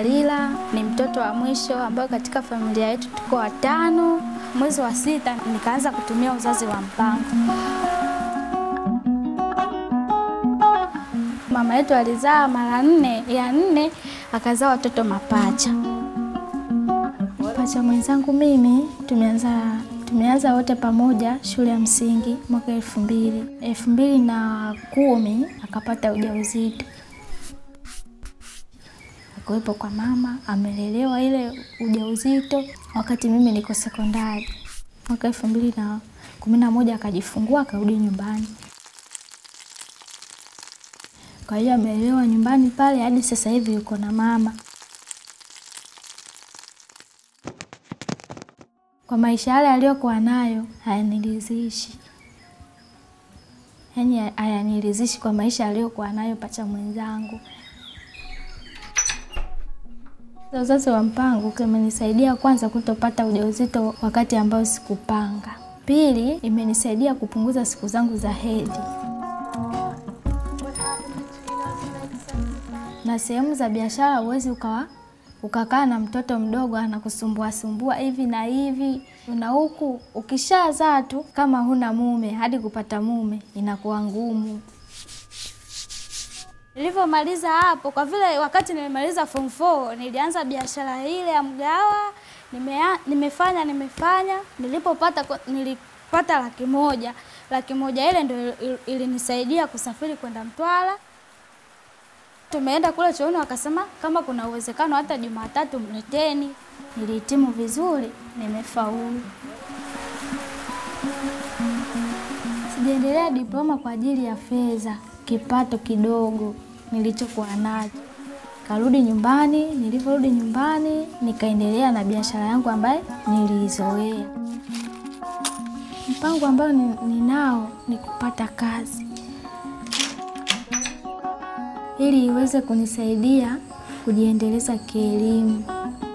Dalila, ni mtoto wa mwisho ambayo katika familia yetu tuko watano. Mwezi wa sita nikaanza kutumia uzazi wa mpango. Mama yetu alizaa mara nne, ya nne akazaa watoto mapacha. Pacha mwenzangu mimi tumeanza tumeanza wote pamoja shule ya msingi mwaka elfu mbili elfu mbili na kumi akapata ujauzito akuwepo kwa mama amelelewa ile ujauzito wakati mimi niko sekondari. Mwaka elfu mbili na kumi na moja akajifungua akarudi nyumbani. Kwa hiyo amelelewa nyumbani pale hadi sasa hivi yuko na mama. Kwa maisha yale aliyokuwa nayo hayaniridhishi, yaani hayaniridhishi kwa maisha aliyokuwa nayo pacha mwenzangu. Uzazi wa mpango kimenisaidia kwanza kutopata ujauzito wakati ambao sikupanga. Pili, imenisaidia kupunguza siku zangu za hedhi. Na sehemu za biashara huwezi ukawa ukakaa na mtoto mdogo anakusumbua sumbua hivi na hivi na huku, ukishazaa tu kama huna mume, hadi kupata mume inakuwa ngumu. Nilivyomaliza hapo, kwa vile wakati nimemaliza form 4 nilianza biashara ile ya mgawa. Nimea, nimefanya nimefanya, nilipopata nilipata laki moja. Laki moja ile ndio ilinisaidia kusafiri kwenda Mtwara. Tumeenda kule chooni, wakasema kama kuna uwezekano hata Jumatatu mleteni. Nilihitimu vizuri, nimefaulu. Sijaendelea diploma kwa ajili ya fedha kipato kidogo nilichokuwa nacho. Karudi nyumbani, nilivyorudi nyumbani nikaendelea na biashara yangu ambayo niliizoea. Mpango ambao ninao ni kupata kazi ili iweze kunisaidia kujiendeleza kielimu.